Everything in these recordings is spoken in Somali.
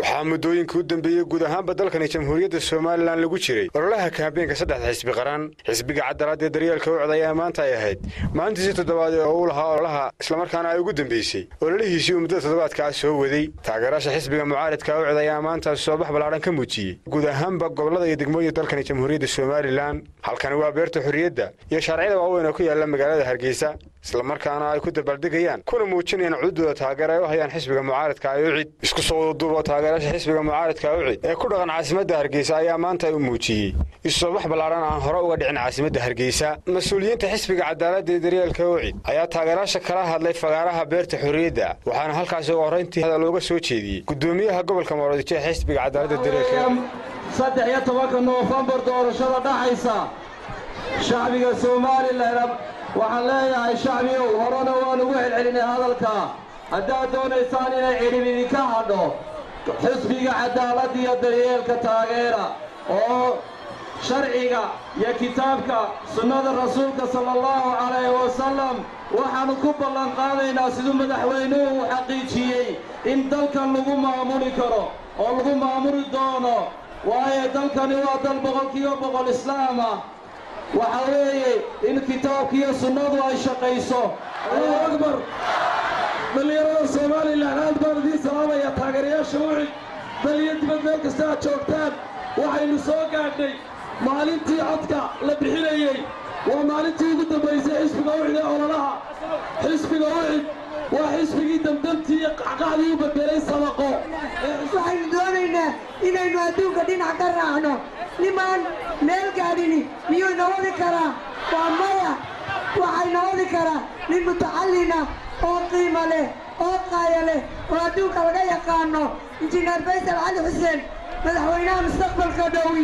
waxaa muddooyinkii u dambeeyey guud ahaanba dalkani jamhuuriyadda somalilan lagu jiray ololaha kaambeenka saddexda xisbi qaran xisbiga cadalaadee daryeelka ucd ayaa maanta ay ahayd maalintiisii toddobaad ee uu lahaa ololaha islamarkaana ay ugu dambeysay ololihiisii uu muddada toddobaadkaa soo waday taageeraasha xisbiga mucaaridka ucd ayaa maanta soobax ballaadhan ka muujiyey guud ahaanba gobollada iyo degmooyinka dalkani jamhuuriyadda somalilan halkani waa beerta xorriyadda iyo shaarciyada waaweyn oo ku yaalla magaalada hargeysa islamarkaana ay ku dabaaldegayaan kuna muujinayaan cududooda taageer ay u hayaan xisbiga mucaaridka ucid isku soo wadaduubo taageerasha xisbiga mucaaridka ucid ee ku dhaqan caasimadda hargeysa ayaa maanta u muujiyey isusoobax ballaadhan aan hore uga dhicin caasimadda hargeysa mas-uuliyiinta xisbiga cadaaladda ee daryeelka ucid ayaa taageeraasha kala hadlay fagaaraha beerta xorriyadda waxaana halkaasi ugu horrayntii hadal looga soo jeediyey gudoomiyaha gobolka moorodijo ee xisbiga cadaaladda daryeelka saddex iyo tobanka noofembar doorashada dhaxaysa shacbiga somalilan waxaan leeyahay shacbigow horena waan ugu celcelinay hadalka haddaad doonaysaan inay cidhib idinka hadho xisbiga cadaaladda iyo daryeelka taageera oo sharciga iyo kitaabka sunnada rasuulka sala allahu calayhi wasalam waxaannu ku ballanqaadaynaa siduu madaxweynuhu uu xaqiijiyey in dalkan lagu maamuli karo oo lagu maamuli doono waayo dalkani waa dal boqolkiiba boqol islaam ah waxa weeye in kitaabkiiyo sunnadu ay shaqayso allahu akbar dhallinyarada somalilan aad baan idiin salaamaya taageerayaasha ucid dal iyo dibad meel kasta aad joogtaan waxaynu soo gaadhnay maalintii codka la bixinayey waa maalintii ugu dambaysay xisbiga ucid ee ololaha xisbiga ucid waa xisbigii damdamtii iyo qacqacdii u bedelay sabaqo waxaynu doonaynaa inaynu adduunka dhinac ka raacno nimaan meel gaadhini miyuu ina wadi karaa waa maya waxayna wadi karaa nin mutacallina oo qiimo leh oo qaaya leh oo adduunka laga yaqaano injineer faysal cali xuseen madaxweynaha mustaqbalka dhowi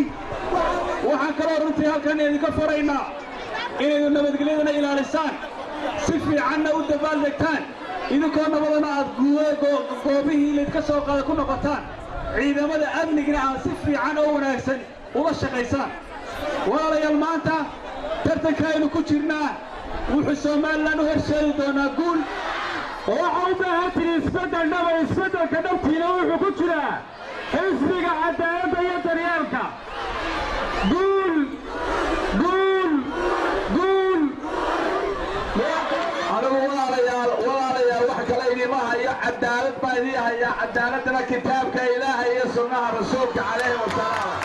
waxaan kaloo runtii halkan idinka faraynaa inaydu nabadgelyadana ilaalisaan si fiicanna u dabaaldegtaan idinkoo nabadana aad goobihii laydka soo qaada ku noqotaan ciidamada amnigna aad si fiican oo wanaagsan uga shaqaysaan walaalayaal maanta tartankaaynu ku jirnaa wuxuu somalilan u horseedi doonaa guul waxaa u baahan tiri isbeddel dhaba isbeddelka dhabtiina wuxuu ku jiraa xisbiga cadaaladda iyo daryeelka guul guul guul anigu walaalayaal walaalayaal wax kale idima hayo cadaalad baa idii hayaa cadaaladdana kitaabka ilaaha iyo sunnaha rasuulka calayhi wasalaam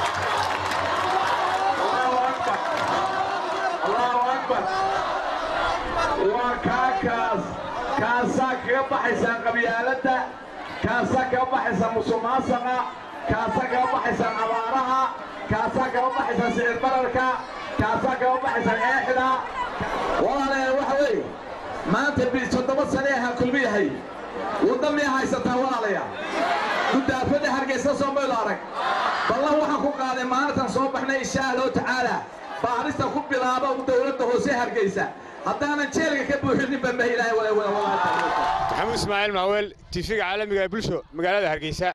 allahu akbar waa kaa kaas kaasaa kaga baxaysaan qabyaaladda kaasaa kaga baxaysaan musuqmaasuqa kaasaa kaga baxaysaan abaaraha kaasaa kaga baxaysaan sicir bararka kaasaa kaga baxaysaan eexda walaalayaal waxa weeye maanta bi toddoba sane ahaa kulmi yahay wadda miya haysataa walaalayaal gudaafada hargeysa soomaylo arag ballan waxaan ku qaaday maalintan soo baxnay insha allahu tacaala baarista ku bilaaba dowladda hoose hargeysa haddaanan jeelka ka buuxinin baa mahi ilaahay maxamuud ismaaciil maaweel tiifiga caalamiga ee bulsho magaalada hargeysa